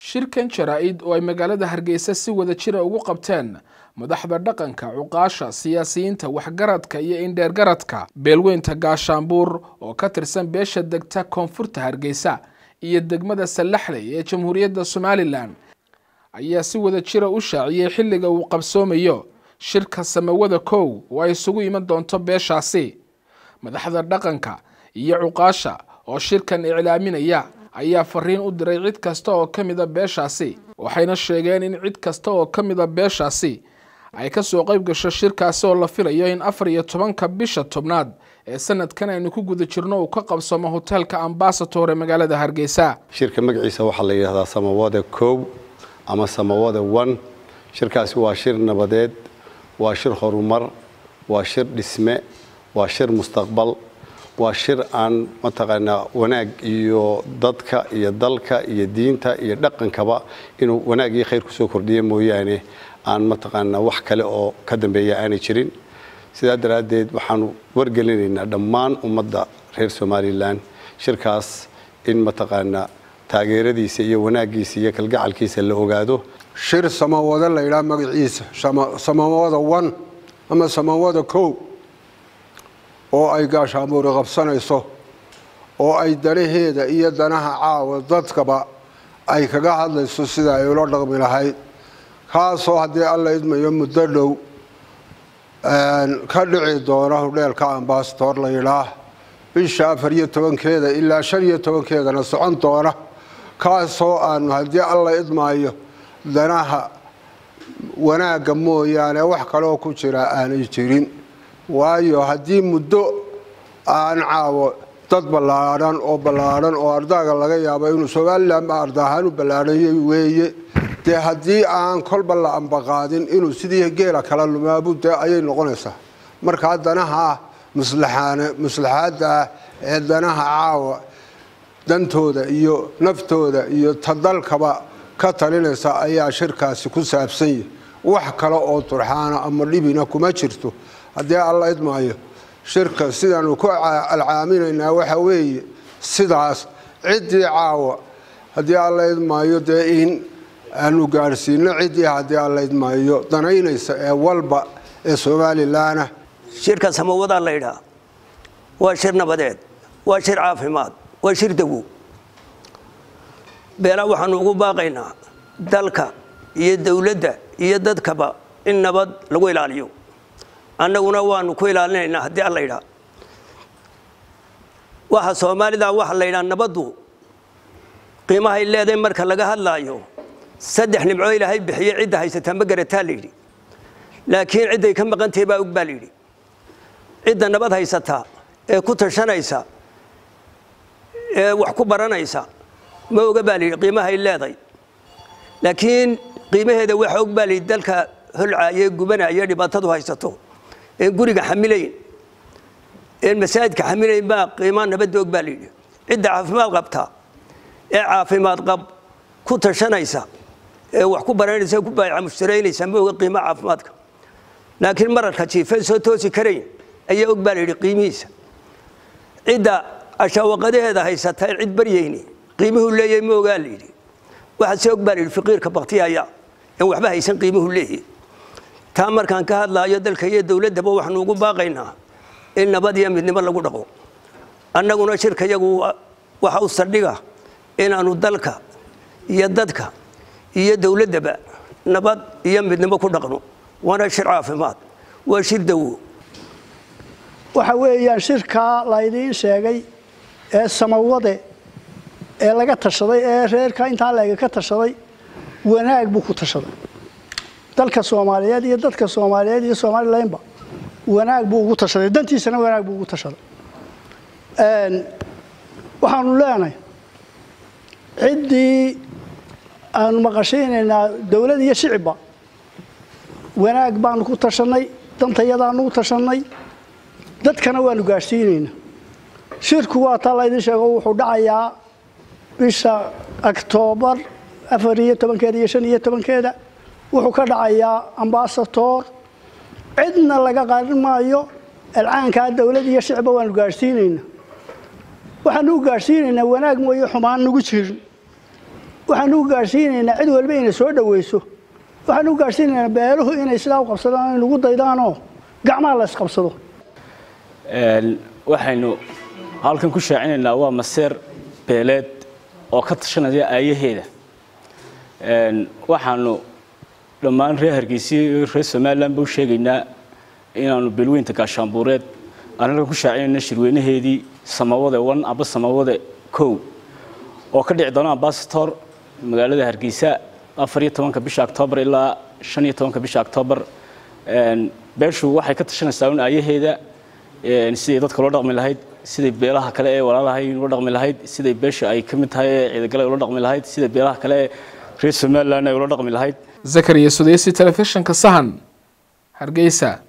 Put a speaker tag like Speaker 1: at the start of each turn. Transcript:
Speaker 1: shirkan jaraa-id oo ay magaalada hargeysa si wada jira ugu qabteen madaxda dhaqanka cuqaasha siyaasiyiinta waxgaradka iyo indheergaradka beelweynta gaashaanbuur oo ka tirsan beesha degta koonfurta hargeysa iyo degmada sallaxley ee jamhuuriyadda somalilan ayaa si wada jira u shaaciyey xilliga uu qabsoomayo shirka samawada kow oo ay isugu iman doonto beeshaasi madaxda dhaqanka iyo cuqaasha oo shirkan iclaaminaya ayaa fariin u diray cid kasta oo ka mida beeshaasi waxayna sheegeen in cid kasta oo ka mida beeshaasi ay kasoo qayb gasho shirkaasi oo la filayo in afar iyo tobanka bisha tobnaad ee sanadkan aynu ku guda jirno uu ka qabsamo hoteelka ambasator ee magaalada hargeysa
Speaker 2: shirka magaciisa waxaa la yidhahdaa samawada kow ama samawada one shirkaasi waa shir nabadeed waa shir horumar waa shir dhisme waa shir mustaqbal waa shir aan mataqaanaa wanaag iyo dadka iyo dalka iyo diinta iyo dhaqankaba inuu wanaag iyo khayr kusoo kordhiya mooyaane aan mataqaanaa wax kale oo ka dambeeya aanay jirin sidaa daraaddeed waxaanu wargelinaynaa dhammaan ummadda reer somalilan shirkaas in mataqaanaa taageeradiisa iyo wanaaggiisa iyo kalgacalkiisa la ogaado
Speaker 3: shir samawado la yidhaha magaciisa samawada one ama samawada kow oo ay gaashaamuuri qabsanayso oo ay danaheeda iyo danaha caawa dadkaba ay kaga hadlayso sida ay ula dhaqmi lahayd kaasoo haddii alla idmayo muddo dhow ka dhici doona hudheelka ambasator la yidhaah bisha afar iyo tobankeeda ilaa shan iyo tobankeedana socon doona kaasoo aanu haddii alla idmaayo danaha wanaagga mooyaane wax kaleoo ku jira aanay jirin waayo haddii muddo aan caawo dad ballaadhan oo ballaadhan oo ardaaga laga yaabo inuu somalilan ba arda ahaan u ballaadhanyay weeye dee haddii aan kolba la ambaqaadin inuu sidii geela kala lumaabu dee ayay noqonaysaa markaa danaha maslaxaadda ah ee danaha caawa dantooda iyo naftooda iyo tadalkaba ka talinaysa ayaa shirkaasi ku saabsan yahi wax kale oo turxaana ama dhibina kuma jirto haddii alla idmaayo shirka sidaanu ku alcaaminaynaa waxa weeye sidaas ciddii caawa haddii alla idmaayo dee in aanu gaadhsiino ciddii haddii alla idmaayo danaynaysa ee walba ee somalilanah
Speaker 4: shirka samawadaa la ydhaa waa shir nabadeed waa shir caafimaad waa shir dawow beelaa waxaanu ugu baaqaynaa dalka iyo dowladda iyo dadkaba in nabad lagu ilaaliyo annaguna waanu ku ilaalinaynaa haddii alla ydhaa waxa soomaalida waxa la ydhaa nabaddu qiimahay leedahay marka laga hadlaayo saddex nimcoo ilaahay bixiye cidda haysataa ma garataa la yidhi laakiin cidday ka maqantahay baa og baa la yidhi cidda nabad haysataa ee ku tashanaysa ee wax ku baranaysa ma oga baa layidhi qiimahay leeday laakiin qiimaheeda waxa og baa layidhi dalka holcaye gubanaya dhibaatadu haysato een guriga xamilayn een masaajidka xamilayn baa qiimaa nabadda og baa layidhi cidda caafimaad qabta ee caafimaad qab ku tashanaysa ee wax ku baranaysa ku baayaca mushtaraynaysa ma oga qiimaha caafimaadka laakiin mararka jiifeen soo toosi karayn ayaa og baa layidhi qiimihiisa cidda ashaawaqadaheeda haysata in cid baryayni qiimuhu leeyahay ma ogaa la yidhi waxaa se og baa la yidhi faqiirka baktiyaya in waxba haysan qiimuhu leeyahay taa markaan ka hadlaayo dalka iyo dowladdaba waxaanu ugu baaqaynaa in nabad iyo midnimo lagu dhaqo annaguna shirka yagu waxa u saldhiga inaanu dalka iyo dadka iyo dowladdaba nabad iyo midnimo ku dhaqno waana shir caafimaad waa shir dawo
Speaker 5: waxa weeyaan shirkaa laydiin sheegay ee samawade ee laga tashaday ee reerka intaa leega ka tashaday wanaag buu ku tashaday dalka soomaaliyeed iyo dadka soomaaliyeed iyo somalilanba wanaag buu ugu tashaday dantiisana wanaag buu ugu tashaday waxaanu leenahay ciddii aanu maqashaynaynaa dowlad iyo shicibba wanaag baanu ku tashanay dantayadaanu u tashanay dadkana waanu gaadhsiinaynaa shirku waa taa laydin sheego wuxuu dhacayaa bisha oktoobar afar iyo tobankeeda iyo shan iyo tobankeeda wuxuu ka dhacayaa ambasator cidna laga qarin maayo alcaankaa dowlad iyo shicba waanu gaadhsiinaynaa waxaanu u gaadhsiinaynaa wanaag mooye xumaan nagu jirin waxaanu u gaadhsiinaynaa cid walba inay soo dhoweyso waxaanu u gaadhsiinaynaa beeluhu inay sidaa u qabsadaan ay nagu daydaanoo gacmaha la isqabsado
Speaker 6: waxaynu halkan ku shaacinaynaa waa maseer beeleed oo ka tashanaya aayaheeda waxaanu dhammaan reer hargeysa iyo reer somalilan ba u sheegaynaa inaanu beelweynta gaashaanbuureed annaga ku shaacinayna shirweynaheedii samawade one aba samawade kow oo ka dhici doona ambasator magaalada hargeysa afar iyo tobanka bisha octoobar ilaa shan iyo tobanka bisha octoobar beeshu waxay ka tashanaysaa un aayaheeda siday dadka loo dhaqmi lahayd siday beelaha kale ee walaalahay loo dhaqmi lahayd siday beesha ay ka mid tahay ee ciidagale ula dhaqmi lahayd siday beelaha kale ee reer somalilan ay ula dhaqmi lahayd
Speaker 1: zakariya sudeysi telefishinka sahan hargeysa